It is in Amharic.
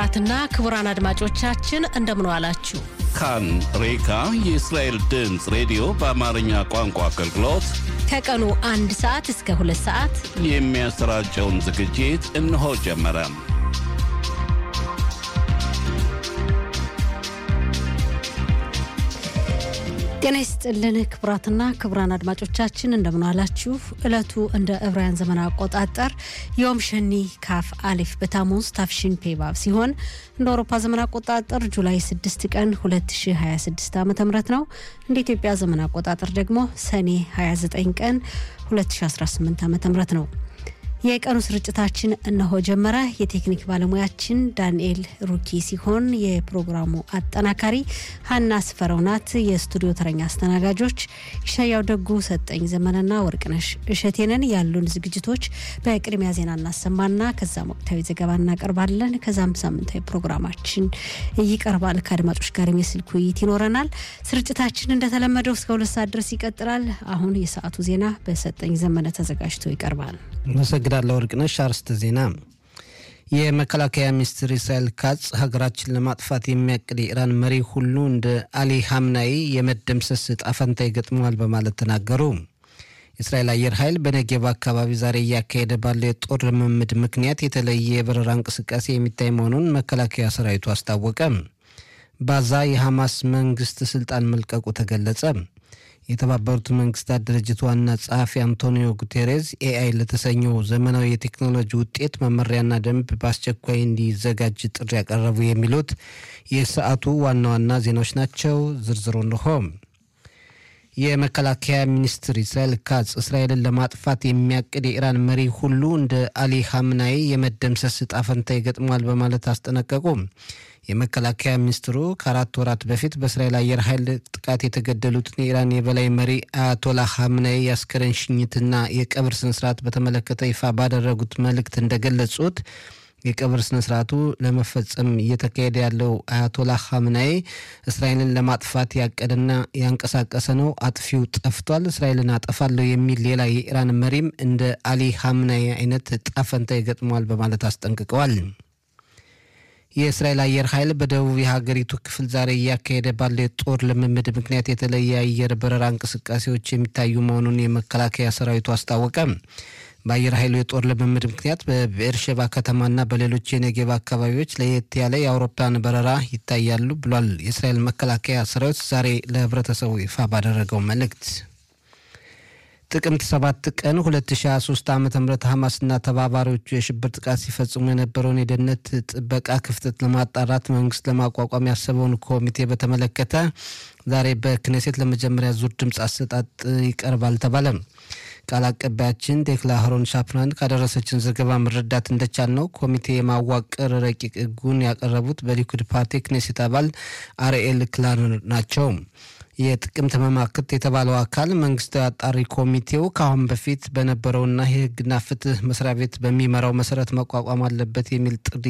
ክቡራትና ክቡራን አድማጮቻችን እንደምን ዋላችሁ። ካን ሬካ የእስራኤል ድምፅ ሬዲዮ በአማርኛ ቋንቋ አገልግሎት ከቀኑ አንድ ሰዓት እስከ ሁለት ሰዓት የሚያሰራጨውን ዝግጅት እነሆ ጀመረ። ጤና ይስጥልን ክቡራትና ክቡራን አድማጮቻችን እንደምን ዋላችሁ። ዕለቱ እንደ ዕብራውያን ዘመን አቆጣጠር ዮም ሸኒ ካፍ አሊፍ በታሙዝ ታፍሽን ፔባብ ሲሆን እንደ አውሮፓ ዘመን አቆጣጠር ጁላይ 6 ቀን 2026 ዓ ም ነው። እንደ ኢትዮጵያ ዘመን አቆጣጠር ደግሞ ሰኔ 29 ቀን 2018 ዓ ም ነው። የቀኑ ስርጭታችን እነሆ ጀመረ። የቴክኒክ ባለሙያችን ዳንኤል ሩኪ ሲሆን የፕሮግራሙ አጠናካሪ ሀና ስፈረው ናት። የስቱዲዮ ተረኛ አስተናጋጆች ይሻያው ደጉ፣ ሰጠኝ ዘመንና ወርቅነሽ እሸቴንን። ያሉን ዝግጅቶች በቅድሚያ ዜና እናሰማና ከዛም ወቅታዊ ዘገባ እናቀርባለን። ከዛም ሳምንታዊ ፕሮግራማችን ይቀርባል። ከአድማጮች ጋር የስልክ ውይይት ይኖረናል። ስርጭታችን እንደተለመደው እስከ ሁለት ሰዓት ድረስ ይቀጥላል። አሁን የሰዓቱ ዜና በሰጠኝ ዘመነ ተዘጋጅቶ ይቀርባል። አመሰግናለሁ ወርቅነሽ። አርዕስተ ዜና። የመከላከያ ሚኒስትር ኢስራኤል ካጽ ሀገራችን ለማጥፋት የሚያቅድ የኢራን መሪ ሁሉ እንደ አሊ ሀምናይ የመደምሰስ ዕጣ ፈንታ ይገጥመዋል በማለት ተናገሩ። የእስራኤል አየር ኃይል በነጌብ አካባቢ ዛሬ እያካሄደ ባለው የጦር ልምምድ ምክንያት የተለየ የበረራ እንቅስቃሴ የሚታይ መሆኑን መከላከያ ሰራዊቱ አስታወቀ። ባዛ የሐማስ መንግስት ስልጣን መልቀቁ ተገለጸ። የተባበሩት መንግስታት ድርጅት ዋና ጸሐፊ አንቶኒዮ ጉቴሬዝ ኤአይ ለተሰኘው ዘመናዊ የቴክኖሎጂ ውጤት መመሪያና ደንብ በአስቸኳይ እንዲዘጋጅ ጥሪ ያቀረቡ የሚሉት የሰዓቱ ዋና ዋና ዜናዎች ናቸው። ዝርዝሩ እንሆ። የመከላከያ ሚኒስትር ኢስራኤል ካጽ እስራኤልን ለማጥፋት የሚያቅድ የኢራን መሪ ሁሉ እንደ አሊ ሀምናይ የመደምሰስ ዕጣ ፈንታ ይገጥመዋል በማለት አስጠነቀቁ። የመከላከያ ሚኒስትሩ ከአራት ወራት በፊት በእስራኤል አየር ኃይል ጥቃት የተገደሉትን የኢራን የበላይ መሪ አያቶላ ሀምናይ የአስከሬን ሽኝትና የቀብር ስነስርዓት በተመለከተ ይፋ ባደረጉት መልእክት እንደገለጹት የቀብር ስነስርዓቱ ለመፈጸም እየተካሄደ ያለው አያቶላ ሀምናይ እስራኤልን ለማጥፋት ያቀደና ያንቀሳቀሰ ነው። አጥፊው ጠፍቷል፣ እስራኤልን አጠፋለሁ የሚል ሌላ የኢራን መሪም እንደ አሊ ሀምናይ አይነት ጣፈንታ ይገጥመዋል በማለት አስጠንቅቀዋል። የእስራኤል አየር ኃይል በደቡብ የሀገሪቱ ክፍል ዛሬ እያካሄደ ባለው የጦር ልምምድ ምክንያት የተለየ አየር በረራ እንቅስቃሴዎች የሚታዩ መሆኑን የመከላከያ ሰራዊቱ አስታወቀ። በአየር ኃይሉ የጦር ልምምድ ምክንያት በብኤርሼባ ከተማና በሌሎች የነጌብ አካባቢዎች ለየት ያለ የአውሮፕላን በረራ ይታያሉ ብሏል። የእስራኤል መከላከያ ሰራዊት ዛሬ ለህብረተሰቡ ይፋ ባደረገው መልእክት ጥቅምት 7 ቀን 2023 ዓ ም ሐማስና ተባባሪዎቹ የሽብር ጥቃት ሲፈጽሙ የነበረውን የደህንነት ጥበቃ ክፍተት ለማጣራት መንግስት ለማቋቋም ያሰበውን ኮሚቴ በተመለከተ ዛሬ በክኔሴት ለመጀመሪያ ዙር ድምፅ አሰጣጥ ይቀርባል ተባለ። ቃል አቀባያችን ዴክላ ሀሮን ሻፕራን ካደረሰችን ዘገባ መረዳት እንደቻል ነው ኮሚቴ የማዋቀር ረቂቅ ህጉን ያቀረቡት በሊኩድ ፓርቲ ክኔሴት አባል አርኤል ክላርነር ናቸው። የጥቅምት መማክርት የተባለው አካል መንግስታዊ አጣሪ ኮሚቴው ከአሁን በፊት በነበረውና የህግና ፍትህ መስሪያ ቤት በሚመራው መሰረት መቋቋም አለበት የሚል ጥሪ